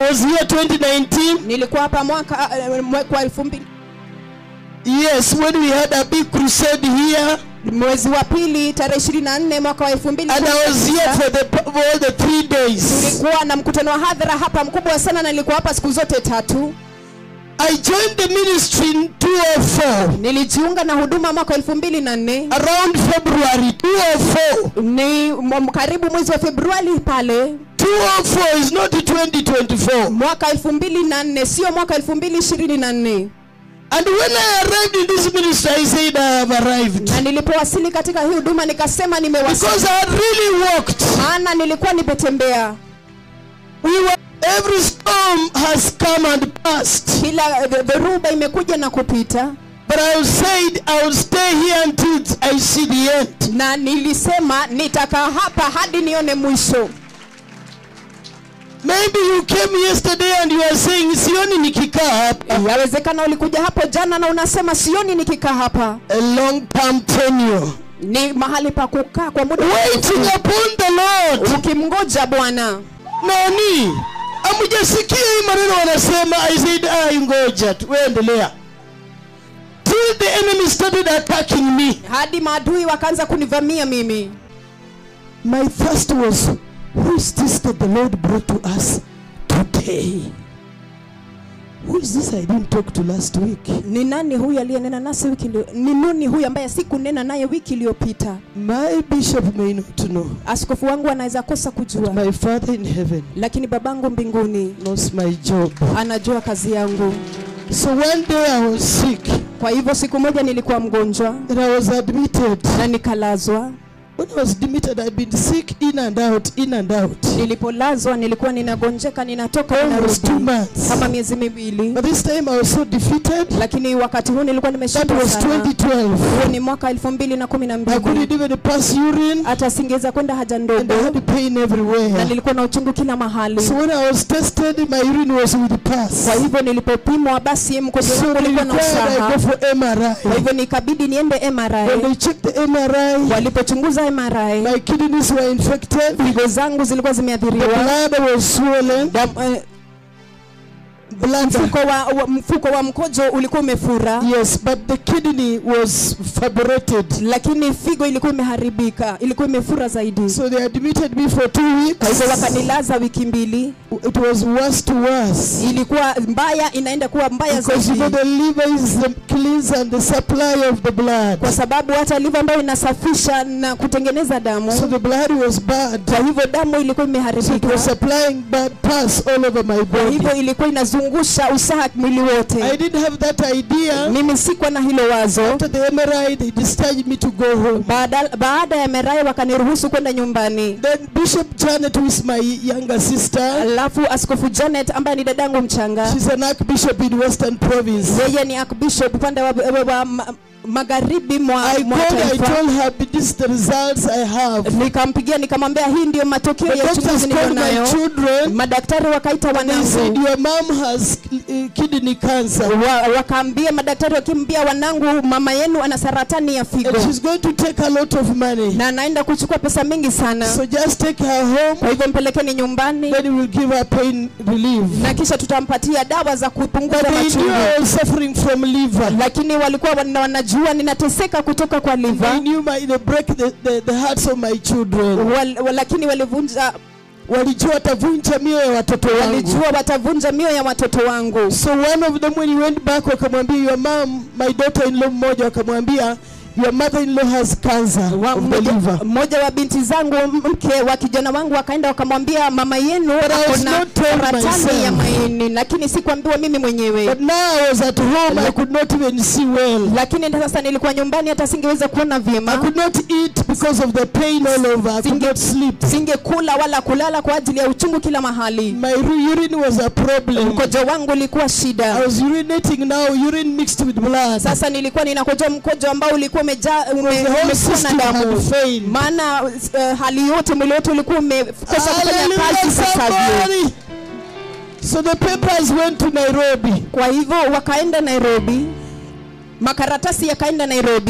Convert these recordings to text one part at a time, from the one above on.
was here 2019. nilikuwa hapa mwaka eh, mwaka wa elfu mbili Yes, when we had a big crusade here, mwezi wa pili tarehe ishirini na nne mwaka wa elfu mbili and I was here for the for all the three days. tulikuwa na mkutano wa hadhara hapa mkubwa sana na nilikuwa hapa siku zote tatu I joined the ministry in 204 nilijiunga na huduma mwaka elfu mbili na nne around February 204. ni m- karibu mwezi wa februari pale 204 is not 2024. mwaka elfu mbili na nne sio mwaka elfu mbili ishirini na nne And when I arrived in this ministry, I said I have arrived na nilipowasili katika hii huduma nikasema nimewasili because I had really walked. maana nilikuwa nimetembea We were every storm has come and passed. kila dh- dhoruba imekuja na kupita But I said I will stay here until I see the end. na nilisema nitakaa hapa hadi nione mwisho Maybe you came yesterday and you are saying sioni nikikaa hapa. yawezekana ulikuja hapo jana na unasema sioni nikikaa hapa A long term tenure. ni mahali pa kukaa kwa muda Waiting upon the Lord. ukimngoja bwana Nani? Amujasikia hii maneno wanasema I said ah ngoja tu wewe endelea. Till the enemy started attacking me. hadi maadui wakaanza kunivamia mimi My thirst was who is this that the Lord brought to us today? Who is this I didn't talk to last week? ni nani huyu aliyenena nasi wiki ilio- ni nuni huyu ambaye sikunena naye wiki iliyopita My bishop may not know. askofu wangu anaweza kosa kujua My father in heaven lakini babangu mbinguni knows my job. anajua kazi yangu So one day I was sick kwa hivyo siku moja nilikuwa mgonjwa and I was admitted. na nikalazwa When I was admitted, I'd been sick in and out, in and out. nilipolazwa nilikuwa ninagonjeka ninatoka Almost two ninarudi months. kama miezi miwili But this time I was so defeated. lakini wakati huu nilikuwa That nimeshindwa was sana 2012. huo ni mwaka elfu mbili na kumi na I couldn't mbili even pass urine hata singeweza kwenda haja and I ndogo had pain na everywhere. nilikuwa na uchungu kila mahali So when I was tested, my urine was with pus. kwa hivyo nilipopimwa basi mkojo So wangu they ulikuwa na required I go usaha for kwa MRI. hivyo nikabidi niende When MRI they checked the MRI, walipochunguza MRI my kidneys were infected. figo zangu zilikuwa The zimeathiriwa blood was swollen. Dam- eh, Blood. mfuko wa, wa, mfuko wa mkojo ulikuwa umefura Yes, but the kidney was fibroted. lakini figo ilikuwa imeharibika ilikuwa imefura zaidi So they admitted me for two kwa hivyo weeks. wakanilaza wiki mbili It was worse to worse. ilikuwa mbaya inaenda kuwa mbaya Because you know zaidi the liver is the cleanse and the supply of the blood. kwa sababu hata liva ambayo inasafisha na kutengeneza damu So the blood was bad. kwa hivyo damu ilikuwa So it imeharibika was supplying bad pus all over my kwa body. hivyo ilikuwa inazungusha usaha mwili I wote didn't have that idea. mimi sikuwa na hilo wazo After the MRI, they discharged me to go home. baada, baada ya merai wakaniruhusu kwenda nyumbani Then Bishop Janet, who is my younger sister, alafu askofu janet ambaye ni dadangu mchanga she's an archbishop in Western Province. yeye ni archbishop upande wa, wa, wa ma, magharibi mwa, I mwa called, I taifa told her, this is the results I have. nikampigia nikamwambia hii ndio matokeo The ya uchunguzi doctors niliyo called my nayo children. madaktari wakaita They said, wanangu your mom has uh, kidney cancer. wa, wakaambia madaktari wakimbia wanangu mama yenu ana saratani ya figo And she's going to take a lot of money. na anaenda kuchukua pesa mingi sana So just take her home. kwa hivyo mpelekeni nyumbani Then we'll give her pain relief. na kisha tutampatia dawa za But kupunguza they knew machungu I was suffering from liver. lakini walikuwa wana- wanajua ninateseka kutoka kwa They liva knew my, they break the, the, the hearts of my children. wal, wal, lakini walivunja Walijua watavunja mioyo ya watoto wangu. walijua watavunja mioyo ya watoto wangu So one of them when he went back wakamwambia your mom, my daughter-in-law mmoja wakamwambia your mother-in-law has cancer Wa- of the mmoja- liver. mmoja wa binti zangu mke wa kijana wangu wakaenda wakamwambia mama yenu I ako was na not told saratani myself. ya maini lakini sikuambiwa mimi mwenyewe But now I was at home, I could not even see well. lakini sasa nilikuwa nyumbani hata singeweza kuona I vyema could not eat because of the pain all over. I could not sleep. singekula wala kulala kwa ajili ya uchungu kila mahali My ru- urine was a problem. mkojo wangu ulikuwa I shida was urinating now, urine mixed with blood. sasa nilikuwa ninakojoa mkojo ambao ulikuwa umejaa ume- The whole umekuwa na system had damu failed. maana uh, hali yote mwili wote ulikuwa umekosa kufanya Hallelujah, kazi ipasavyo somebody. So the papers went to Nairobi. kwa hivyo wakaenda nairobi makaratasi yakaenda nairobi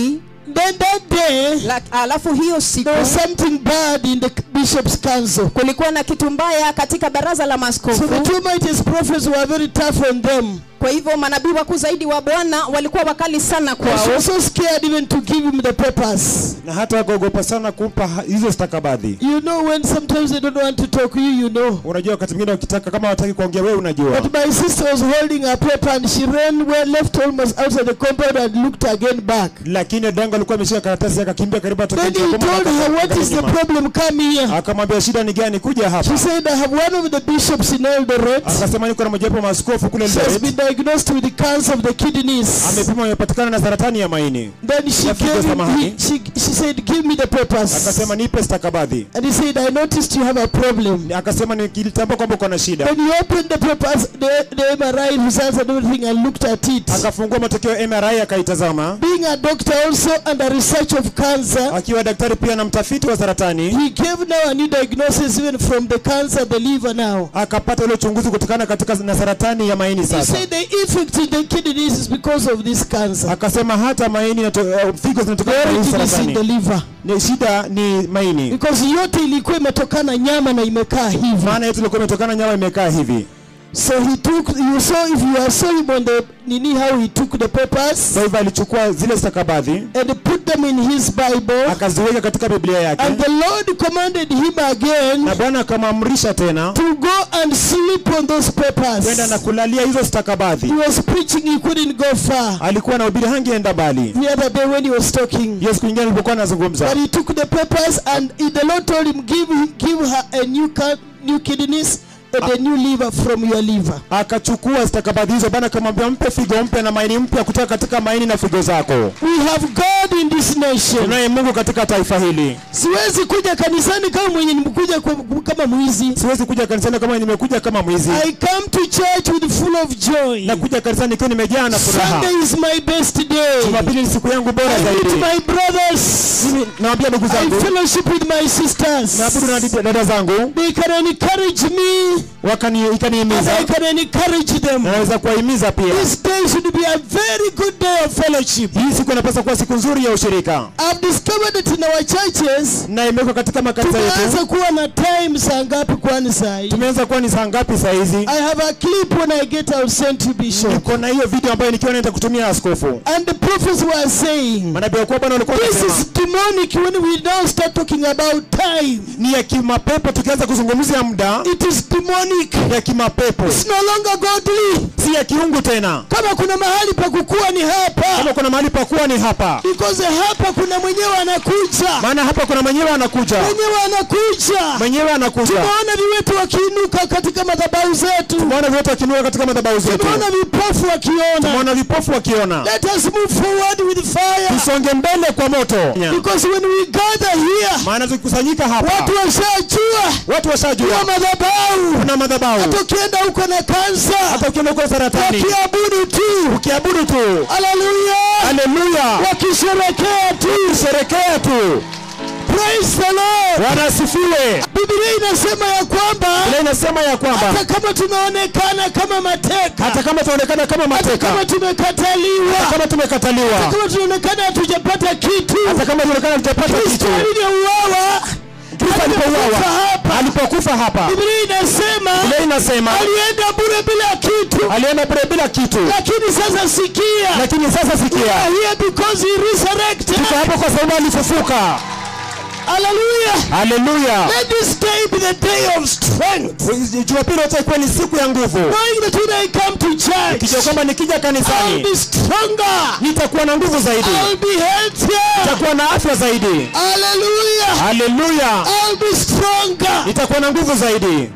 then that day, La- alafu hiyo siku there was something bad in the bishop's council. kulikuwa na kitu mbaya katika baraza la So the maaskofu two mightiest prophets were very tough on them. kwa hivyo manabii wakuu zaidi wa bwana walikuwa wakali sana She kwao was so scared even to give him the papers. na hata wakaogopa sana kumpa ha- hizo stakabadhi You know when sometimes they don't want to talk to you, you know. unajua wakati mwingine wakitaka kama wataki kuongea wewe unajua But my sister was holding a paper and she ran well, left almost outside the compound and looked again back. lakini dango alikuwa ameshika karatasi akakimbia karibu atoke Then nje he ya boma, told aka- her, What is the nyuma. problem? Come here. akamwambia shida ni gani kuja hapa She said, I have one of the bishops in Eldoret. akasema niko na mojawapo wa maaskofu kule She has Eldoret been diagnosed with the cancer of the kidneys. amepima amepatikana na saratani ya maini Then she Ya figo gave him, samahani. he, she, she said, Give me the papers. akasema nipe stakabadhi And he said, I noticed you have a problem. akasema nikilitambua kwamba uko na shida Then he opened the papers, the, the MRI results and everything, and looked at it. akafungua matokeo ya MRI akaitazama Being a doctor also and a research of cancer, akiwa daktari pia na mtafiti wa saratani he gave now a new diagnosis even from the cancer, the liver now. akapata ule uchunguzi kutokana katika na saratani ya maini He sasa said the effect in the kidneys is because of this cancer. akasema hata maini na figo The zinatokana na hii origin is in the saratani liver. ni shida ni maini Because yote ilikuwa imetokana nyama na imekaa hivi. maana yetu ilikuwa imetokana nyama imekaa hivi So he took, you saw, if you are saw him on the, nini, how he took the papers kwa hivyo alichukua zile stakabadhi and put them in his Bible. akaziweka katika biblia yake And the Lord commanded him again na bwana akamwamrisha tena to go and sleep on those papers. kwenda na kulalia hizo stakabadhi He was preaching, he couldn't go far. alikuwa na ubiri hangeenda mbali The other day when he was talking. hiyo siku nyingine alipokuwa anazungumza But he took the papers and he- the Lord told him, give, give her a new, ca- new kidneys and a new liver from your liver. akachukua stakabadhi hizo bwana akamwambia mpe figo mpya na maini mpya kutoka katika maini na figo zako We have God in this nation. tunaye mungu katika taifa hili Siwezi kuja kanisani kama mwenye nimekuja kwa- kama mwizi. siwezi kuja kanisani kama nimekuja kama mwizi I come to church with full of joy. na kuja kanisani ikiwa nimejaa na furaha Sunday is my best day. jumapili ni siku yangu bora I meet zaidi my brothers. mimi nawambia ndugu I zangu fellowship with my sisters. naabudu na dada- dada zangu They can encourage me wakani and ikanihimiza I can encourage them. na naweza kuwahimiza pia This day should be a very good day of fellowship. hii siku inapaswa kuwa siku nzuri ya ushirika I've discovered that in our churches na imewekwa katika makanisa yetu tumeanza kuwa na time saa ngapi kwani saa hii? tumeanza kuwa ni saa ngapi saa hizi I have a clip when I get out sent to Bishop. niko na hiyo video ambayo nikiwa naenda kutumia askofu And the prophets were saying, manabii wakuu bwana walikuwa This wanasema is demonic when we now start talking about time. ni ya kimapepo tukianza kuzungumzia muda It is demonic. ya kimapepo It's no longer godly. si ya kiungu tena Kama kuna mahali pa kukua ni hapa. kama kuna mahali pa kuwa ni hapa Because hapa kuna mwenyewe anakuja. maana hapa kuna mwenyewe anakuja Mwenyewe anakuja. mwenyewe anakuja Tumeona viwetu wakiinuka katika madhabahu zetu. tumeona vyote wakinuka katika madhabahu zetu Tumeona vipofu wakiona. tumeona vipofu wakiona Let us move forward with fire. tusonge mbele kwa moto Because when we gather here, maana tukikusanyika hapa watu washajua watu ya washajua madhabahu. kuna madhabahu Hata ukienda huko na kansa, hata ukienda huko saratani wakiabudu tu. ukiabudu tu Haleluya. haleluya Wakisherekea tu. sherekea tu Praise the Lord. wanasifiwe Biblia inasema ya kwamba ile inasema ya kwamba hata kama tumeonekana kama mateka, hata kama tunaonekana kama hata mateka kama tumekataliwa, kama tumekataliwa kama tunaonekana hatujapata kitu, hata kama tunaonekana tutapata Kristo kitu aliyeuawa Kristo alipouawa hapa, alipokufa hapa Biblia inasema ile inasema alienda bure bila kitu, alienda bure bila kitu lakini sasa sikia, lakini sasa we sikia are here because he resurrected. tuko hapo kwa sababu alifufuka Hallelujah. haleluya Let this day be the day of strength. jumapili yote ikuwa ni siku ya nguvu Knowing that when I come to church, kijua kwamba nikija I'll kanisani be stronger. nitakuwa na nguvu zaidi I'll be healthier. nitakuwa na afya zaidi Hallelujah. haleluya I'll be stronger. nitakuwa na nguvu zaidi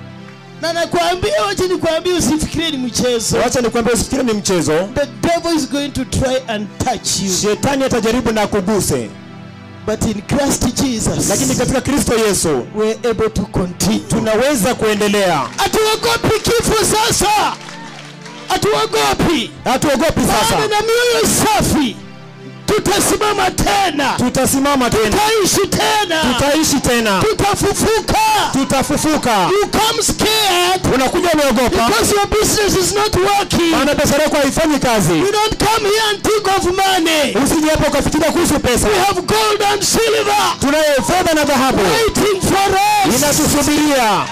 Na nakwambia, wacha nikwambie, usifikirie ni mchezo. wacha nikwambia usifikiri ni mchezo The devil is going to try and touch you. shetani atajaribu na kuguse But in Christ Jesus, lakini katika kristo yesu we're able to continue. tunaweza kuendelea Hatuogopi kifo sasa. Hatuogopi. hatuogopi Maana sasa na mioyo safi tutasimama tena tutasimama tena tutaishi tena tutaishi tena tutafufuka tutafufuka you come scared unakuja umeogopa because your business is not working maana biashara yako haifanyi kazi you don't come here and think of money usije hapa ukafikiria kuhusu pesa we have gold and silver tunayo fedha na dhahabu waiting for us inatusubiria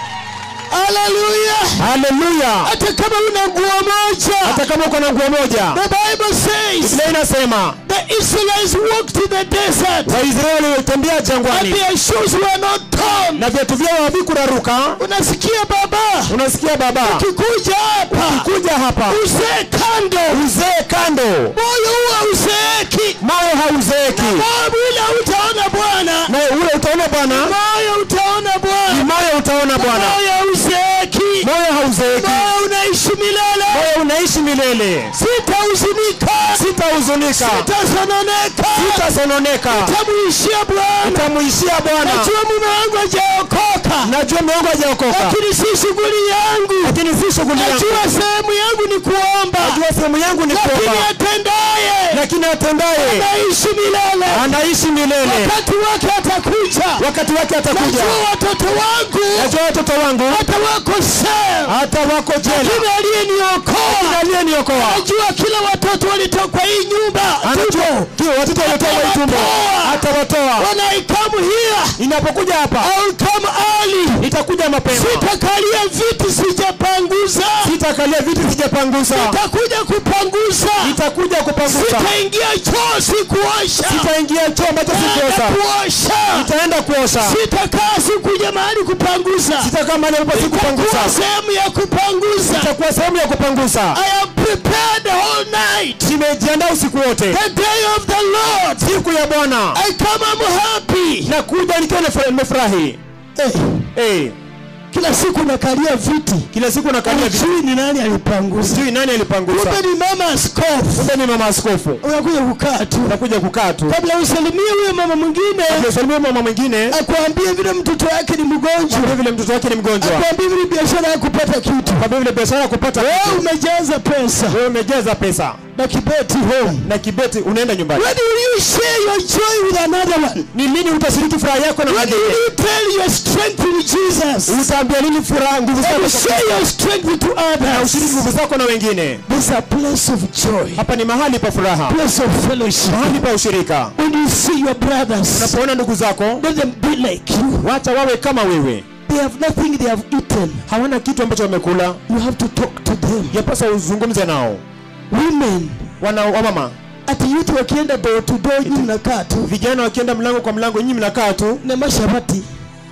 haleluya haleluya hata kama una nguo moja hata kama uko na nguo moja the bible says biblia inasema the israelites walked in the desert waisraeli walitembea and jangwani their shoes were not torn na viatu vyao havikuraruka unasikia baba unasikia baba ukikuja hapa kuja hapa uzee kando uzee kando moyo huwa uzeeki mawe hauzeeki moyo ule utaona bwana na ule utaona bwana moyo utaona ni bwana moyo utaona bwana moyo uzeeki moyo hauzeeki moyo unaishi milele moyo unaishi milele sitahuzunika sitahuzunika sitasononeka sitasononeka tamuishia bwana utamuishia bwana najua mume wangu hajaokoka najua miongo hajaokoka lakini si shughuli yangu lakini si shughuli yangu najua sehemu yangu ni kuomba najua sehemu yangu ni lakini kuomba atendaye lakini atendaye naishi milele anaishi milele wakati wake atakuja wakati wake atakuja najua watoto wangu najua watoto wangu hata wako sel hata wako jela lakini aliyeniokoa aliyeniokoa najua kila watoto walitoka hii nyumba anajua kila watoto waliotoa hii tumbo atawatoa wanaikamu hia inapokuja hapa au come early itakuja mapema sitakalia viti sijapanguza sitakalia viti sijapangusa sitakuja kupanguza itakuja kupangusa sitaingia choo sikuosha sitaingia choo ambacho Naenda sikuosha kuosha itaenda kuosha sitakaa sikuja mahali kupanguza sitakaa mahali ambapo itakuwa sikupangusa sehemu ya kupanguza itakuwa sehemu ya kupangusa I am prepared the whole night nimejiandaa usiku wote the day of the Lord siku ya bwana I come I'm happy na kuja nikiwa nifura- nimefurahi hey, hey, kila siku nakalia viti kila siku nakalia viti sijui ni nani alipanguza sijui nani alipangusa kumbe ni mama askofu kumbe ni mama askofu unakuja kukaa tu unakuja kukaa tu kabla usalimie huyo mama mwingine usalimia mama mwingine akwambie vile mtoto wake ni mgonjwa kwa vile mtoto wake ni mgonjwa akwambie vile biashara ya kupata kitu kwa vile biashara ya kupata wewe kitu. umejaza pesa wewe umejaza pesa na kibeti home na kibeti unaenda nyumbani when will you share your joy with another one ni lini utashiriki furaha yako na when mwingine will you tell your strength in Jesus utaambia lini furaha nguvu and zako you kwa share Kristo? your strength to na others ushiriki nguvu zako na wengine there's a place of joy hapa ni mahali pa furaha place of fellowship mahali pa ushirika when you see your brothers unapoona ndugu zako let them be like you wacha wawe kama wewe they have nothing they have eaten hawana kitu ambacho wamekula you have to talk to them yapasa uzungumze nao women wana wamama ati youth wakienda door to door nyinyi mnakaa tu vijana wakienda mlango kwa mlango nyinyi mnakaa tu na mashabati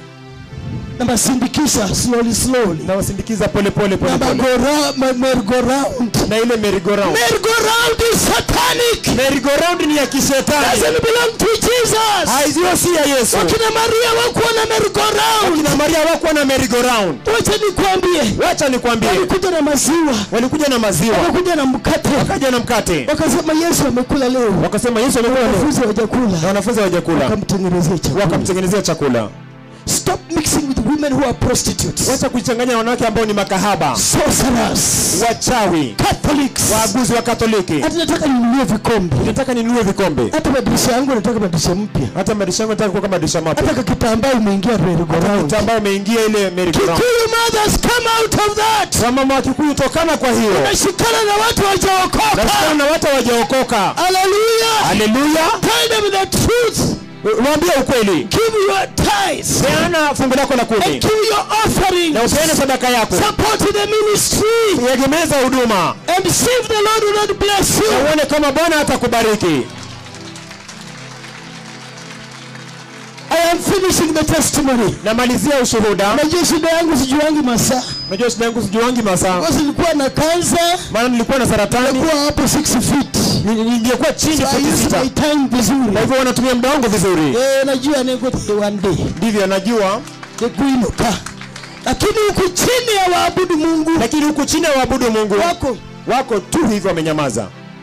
na masindikisha slowly slowly na wasindikiza pole pole pole na pole magora- ma- merry-go-round na ile merry-go-round merry-go-round is satanic merry-go-round ni ya kishetani doesn't belong to Jesus haiziyo si ya Yesu wakina Maria wakuwa na merry-go-round kina Maria hawakuwa na merry-go-round wacha nikwambie wacha nikwambie walikuja na maziwa walikuja na maziwa wakakuja na mkate wakaja na mkate wakasema Yesu amekula leo wakasema Yesu amekula leo wanafunzi hawajakula na wanafunzi hawajakula wakamtengenezea chakula wakamtengenezea chakula stop mixing with women who are prostitutes wacha kuchanganya na wanawake ambao ni makahaba sorcerers wachawi Catholics waaguzi wa katoliki hata nataka ninunue vikombe nataka ninunue vikombe hata madirisha yangu nataka madirisha mpya hata madirisha yangu nataka kuweka madirisha hata mapya kakitambaa umeingia merry-go-round ambao umeingia ile merry-go-round Kikuyu mothers come out of that wamama wa Kikuyu tokana kwa hiyo nashikana na watu wajaokoka nashikana na watu hawajaokoka haleluya haleluya tell them the truth waambie ukweli give your tithes peana fungu lako la and kumi give your offerings na upeane sadaka yako support the ministry egemeza huduma and see if the Lord will not bless na you uone kama bwana atakubariki I am finishing the testimony namalizia ushuhuda najua shida yangu sijuangi masaa najua shida yangu sijuangi masaa basi nilikuwa na kansa maana nilikuwa na saratani kuwa hapo 6 feet Ni- ni- ningekuwa chini so I futi use sita my time vizuri kwa hivyo wanatumia muda wangu vizuri eh najua niko one day ndivyo najua nikuinuka lakini huku chini ya waabudu Mungu lakini huku chini ya waabudu mungu wako wako tu hivyo wamenyamaza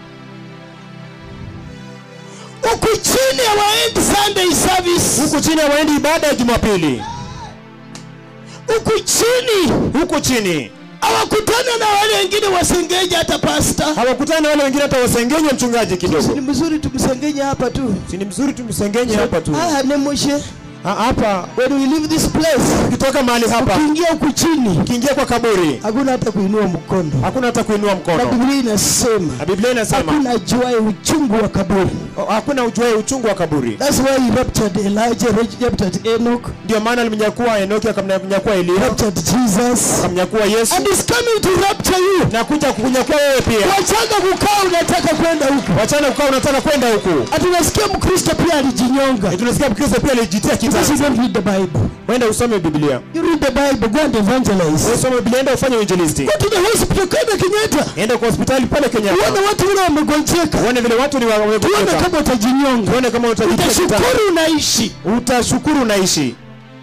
huku chini ya waendi Sunday service huku chini ya waendi ibada ya jumapili huku chini huku chini hawakutana na wale wengine wasengenye hata pasta hawakutani na wale wengine hata wasengenye mchungaji si kidogo ni mzuri tumsengenye hapa tu si ni mzuri tumsengenye hapa tu ah nemushe Ha- hapa when we leave this place ukitoka mahali hapa ukiingia huku chini ukiingia kwa kaburi hakuna hata kuinua mkono hakuna hata kuinua na mkono biblia inasema na biblia inasema hakuna juae uchungu wa kaburi oh, hakuna ujuae uchungu wa kaburi that's why he raptured elijah raptured enoch ndio maana alimnyakua enoki akamnyakua elia raptured jesus akamnyakua yesu and is coming to rapture you na kuja kukunyakua wewe pia wachanga kukaa unataka kwenda huku wachana ukawa unataka kwenda huku atunasikia mkristo pia alijinyonga Na tunasikia mkristo pia alijitia because you kitanzi don't read the bible wenda usome biblia you read the bible go and evangelize usome biblia enda ufanye uinjilisti go to the hospital kwenda kenyatta enda kwa hospitali pale uone kenyatta watu vile wamegonjeka uone vile watu ni tuone wamegonjeka kama utajinyonga uone kama utajitia kitanzi utashukuru unaishi utashukuru unaishi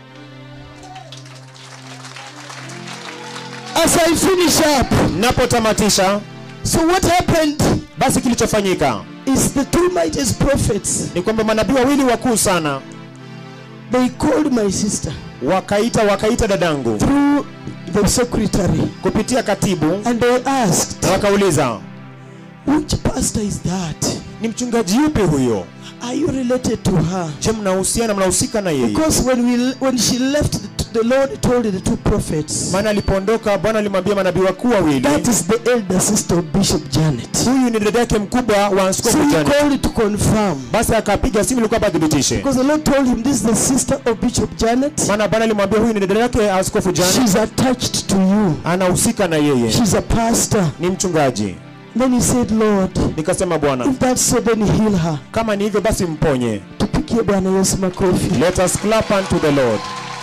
as i finish up napotamatisha so what happened basi kilichofanyika is the two mightiest prophets ni kwamba manabii wawili wakuu sana they called my sister wakaita wakaita dadangu through the secretary kupitia katibu and they asked na wakauliza which pastor is that ni mchungaji yupi huyo are you related to her je mnahusiana mnahusika na yeye because when we when she left the, the lord told the two prophets maana alipoondoka bwana alimwambia manabii wakuu wawili that is the elder sister of bishop janet huyu ni dada yake mkubwa wa so askofu he Janet. called to confirm basi akapiga simu ilikuwa athibitishe because the lord told him this is the sister of bishop janet maana bwana alimwambia huyu ni dada yake askofu Janet she's attached to you anahusika na yeye she's a pastor ni mchungaji then he said lord nikasema bwana if that's so then heal her kama ni hivyo basi mponye tupikie bwana yesu makofi let us clap unto the lord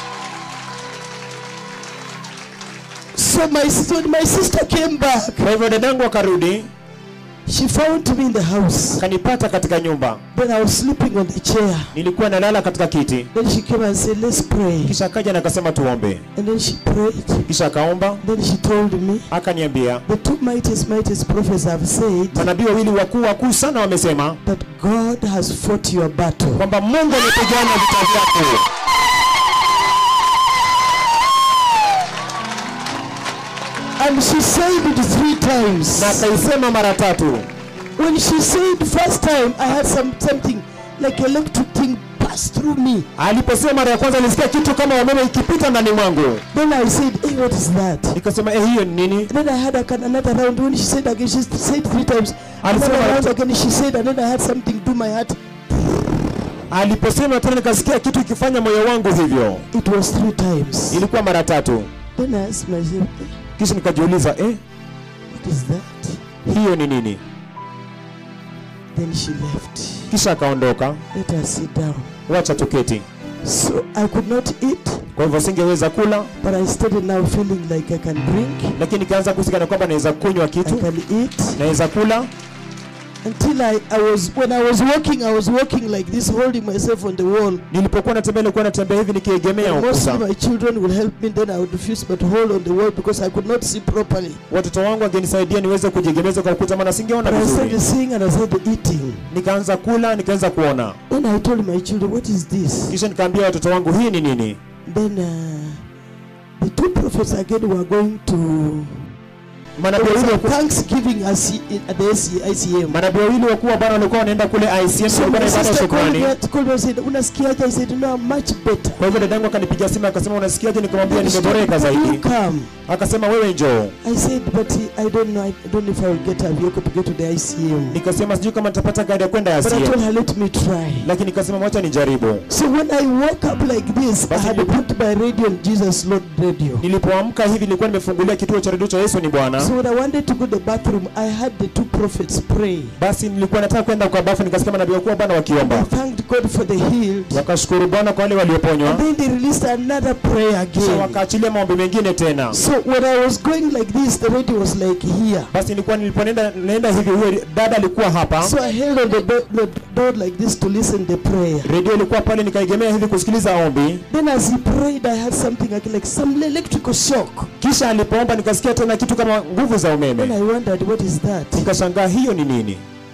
so my sister, my sister came back kwa hivyo dadangu akarudi she found me in the house akanipata katika nyumba then i was sleeping on the chair nilikuwa nalala katika kiti then she came and said let's pray kisha akaja na akasema tuombe and then she prayed kisha akaomba then she told me akaniambia the two mightiest mightiest prophets have said manabii wawili wakuu wakuu sana wamesema that god has fought your battle kwamba mungu amepigana vita vyako and she said it three times na akaisema mara tatu when she said first time i had some something like electric thing pass through me aliposema mara ya kwanza nilisikia kitu kama umeme ikipita ndani mwangu then i said hey what is that nikasema eh hiyo ni nini then i had a, another round when she said again she said three times another Alisema- round again she said and then i had something do my heart aliposema tena nikasikia kitu ikifanya moyo wangu hivyo it was three times ilikuwa mara tatu then i asked myself "Eh, kisha nikajiuliza eh what is that hiyo ni nini then she left kisha akaondoka let her sit down wacha tuketi so i could not eat kwa hivyo singeweza kula but i started now feeling like i can drink lakini nikaanza kusikana kwamba naweza kunywa i kitu can eat naweza kula until I, I was when I was walking I was walking like this holding myself on the wall nilipokuwa natembea nilikuwa natembea hivi nikiegemea and mostly ukuta my children will help me then I would refuse but hold on the wall because I could not see properly watoto wangu wangenisaidia niweze kujiegemeza kwa ukuta maana singeona but I started vizuri seeing and I started eating nikaanza kula nikaanza kuona then I told my children what is this kisha nikaambia watoto wangu hii ni nini then uh, the two prophets again were going to manabii there was wawili a wakuu- thanksgiving as at the ICM manabii wawili wakuu wa bwana walikuwa wanaenda kule ICM so walikuwa my na ibada ya sister called me, shukrani called me and said unasikiaje I said no I'm much better kwa hivyo dadangu akanipigia simu akasema unasikiaje nikamwambia Then she told nimeboreka me, "Will zaidi you come akasema wewe njoo I said, but I don't know. I don't know if I will get a vehicle to get to the ICM. nikasema sijui kama nitapata gari ya kwenda But I told ICM her, let me try. lakini nikasema wacha nijaribu So when I woke up like this, I Basi had nilipo- put my radio on Jesus Lord radio. nilipoamka hivi nilikuwa nimefungulia kituo cha redio cha Yesu ni Bwana So when I wanted to go to the bathroom, I had the two prophets pray. basi nilikuwa nataka kwenda kwa bafu nikasikia manabii wakuu wa Bwana I wakiomba thanked God for the healed. wakashukuru Bwana kwa wale walioponywa And then they released another prayer kisha again. wakaachilia maombi mengine tena So when I was going like this, the radio was like here. basi nilikuwa niliponenda naenda hivi huyo dada alikuwa hapa So I held on the, do- the door like this to listen the prayer. redio ilikuwa pale nikaigemea hivi kusikiliza ombi Then as he prayed, I had something like, like some electrical shock. kisha alipoomba nikasikia tena kitu kama nguvu za Then umeme I wondered, what is that? nikashangaa hiyo ni nini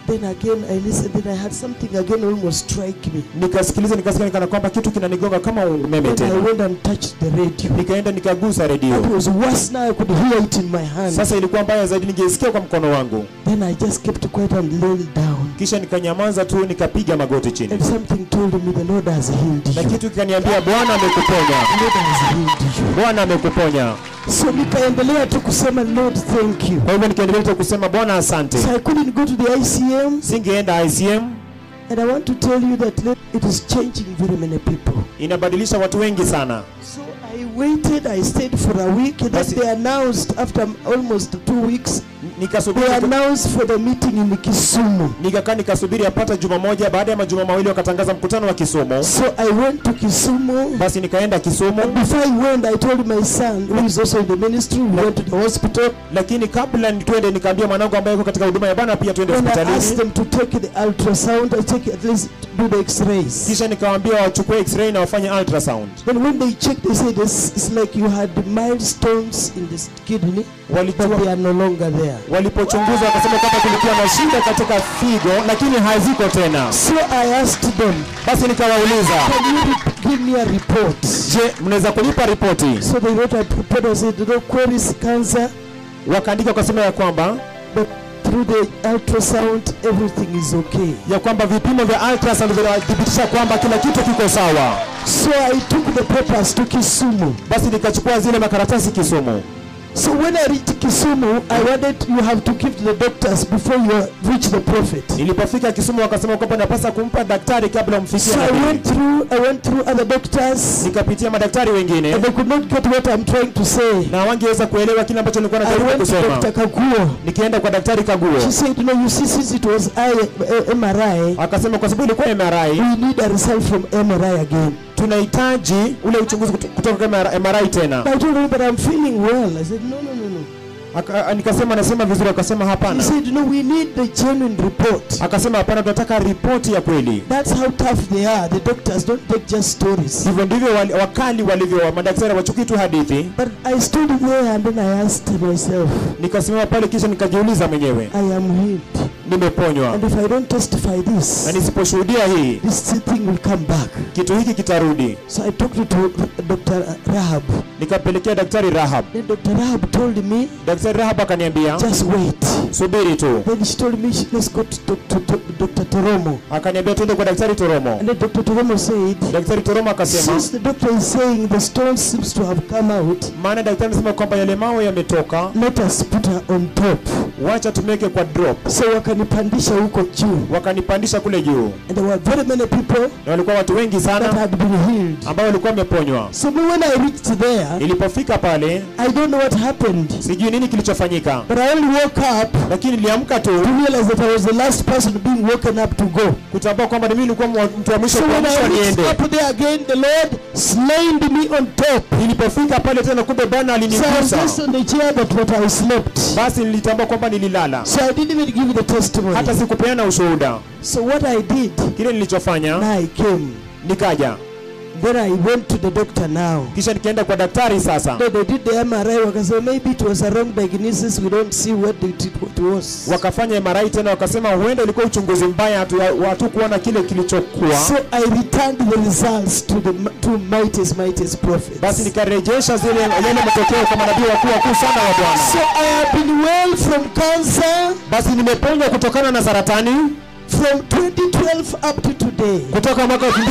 Then again I listened, then I had something again almost strike me. nikasikiliza nikasikia nikana kwamba kitu kinanigonga kama umeme Then I tena went and touched the radio. nikaenda nikagusa redio It was worse now, I could hear it in my hand. sasa ilikuwa mbaya zaidi ningesikia kwa mkono wangu Then I just kept quiet and laid down. kisha nikanyamaza tu nikapiga magoti chini And something told me the Lord has healed na you. kitu kikaniambia bwana amekuponya The Lord has healed you. bwana amekuponya So nikaendelea tu kusema Lord thank you. kwa hivyo nikaendelea tu kusema bwana asante So I couldn't go to the ICM singeenda icm and I want to tell you that let- it is changing very many people. inabadilisha watu wengi sana So I waited, I stayed for a week and then Basi- they announced after almost two weeks, nikasubiri they announced for the meeting in Kisumu. nikakaa nikasubiri apata juma moja baada ya majuma mawili wakatangaza mkutano wa kisumu So I went to Kisumu. basi nikaenda kisumu Before I went, I told my son, who is also in the ministry, we went to the hospital lakini kabla twende nikaambia mwanangu ambaye yuko katika huduma ya bwana pia twende and I asked hospitalini them to take the ultrasound, I take at least do the x-rays. kisha nikawaambia wachukue x-ray na wafanye ultrasound Then when they checked, they said it's, it's like you had milestones in the kidney, but walijua they are no longer there. walipochunguza wakasema kwamba kulikuwa na shida katika figo lakini haziko tena So I asked them, basi nikawauliza can you re- give me a report? je mnaweza kunipa ripoti So they wrote a report and said, no queries, cancer, wakaandika wakasema ya kwamba but through the ultrasound, everything is okay. ya kwamba vipimo vya ultrasound vinathibitisha kwamba kila kitu kiko sawa So I took the papers to Kisumu. basi nikachukua zile makaratasi kisumu So when I reached Kisumu, I wanted you have to give to the doctors before you reach the prophet. nilipofika kisumu wakasema kwamba napasa kumpa daktari kabla umfikie So I nabii. went through, I went through other doctors, nikapitia madaktari wengine and they could not get what I'm trying to say. na wangeweza kuelewa kile ambacho nilikuwa I najaribu went to kusema Dr. Kaguo. nikienda kwa daktari kaguo She said, no, you see, since it was I, uh, MRI, akasema kwa sababu ilikuwa MRI we need a result from MRI again. tunahitaji ule uchunguzi kuto- kutoka kwa MRI tena I told her, but I'm feeling well. I said, no, no, no, no. Aka, nikasema anasema vizuri akasema He hapana said, no, we need the genuine report. akasema hapana tunataka ripoti ya kweli That's how tough they are. The doctors don't take just stories. hivyo ndivyo wali- wakali walivyo madaktari wachukui tu hadithi But I stood there and then I asked myself, nikasimama pale kisha nikajiuliza mwenyewe I am healed. nimeponywa And if I don't testify na this, nisiposhuhudia hii this thing will come back. kitu hiki kitarudi So I talked to Dr. Rahab. nikapelekea daktari rahab Then Dr. Rahab told me, daktari rahab akaniambia just wait. subiri tu Then she told me, "Sh- let's go to Dr. To- Dr. Toromo. akaniambia tuende kwa daktari toromo And then Dr. Toromo said, daktari toromo akasema since the doctor is saying the stone seems to have come out, maana daktari anasema kwamba yale mawe yametoka let us put her on top. wacha tumweke kwa drop So wakanipandisha huko juu. wakanipandisha kule juu And there were very many people na walikuwa watu wengi that sana had been healed. ambao walikuwa wameponywa So me, when I reached there, nilipofika pale I don't know what happened. sijui nini kilichofanyika But I only woke up lakini niliamka tu to realize that I was the last person being woken up to go. kutambua kwamba mimi nilikuwa mwa- mtu wa mwisho So when kuamshwa I reached niende up there again, the Lord slain me on top. nilipofika pale tena kumbe bwana So I was alinigusa just on the chair that what I slept. basi nilitambua kwamba nililala So I didn't even give the testimony. hata sikupeana ushuhuda So what I did, kile nilichofanya now I came. nikaja Then I went to the doctor now. kisha nikaenda kwa daktari sasa Then they did the MRI. Wakasema maybe it was a wrong diagnosis. We don't see what it, it was. wakafanya MRI tena wakasema huenda ilikuwa uchunguzi mbaya hatu- hatukuona kile kilichokuwa So I returned the results to the to mightiest, mightiest prophets. basi nikarejesha zile yale matokeo kwa manabii wakuu wakuu sana wa Bwana So I have been well from cancer basi nimeponywa kutokana na saratani from 2012 up to today. kutoka mwaka 2012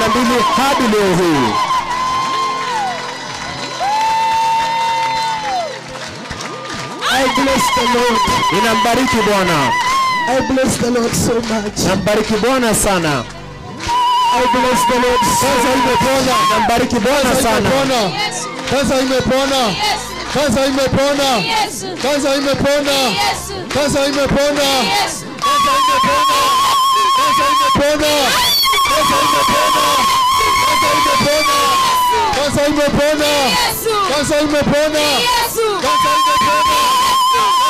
hadi leo hii I bless the Lord. ninambariki Bwana I bless the Lord so much. nambariki Bwana sana I bless the Lord so sasa imepona nambariki Bwana sana Yesu, Kansa imepona. Yesu, Kansa imepona. Yesu, Kansa imepona. Yesu, Kansa imepona. Yesu. Kansa imepona. Kansa imepona. Kansa imepona. Kansa imepona. Kansa imepona. Yesu, Kansa imepona. Yesu, Kansa imepona.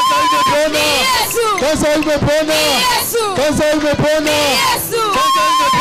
Kansa imepona. Yesu, Kansa imepona. Yesu, Kansa imepona. Yesu, Kansa imepona.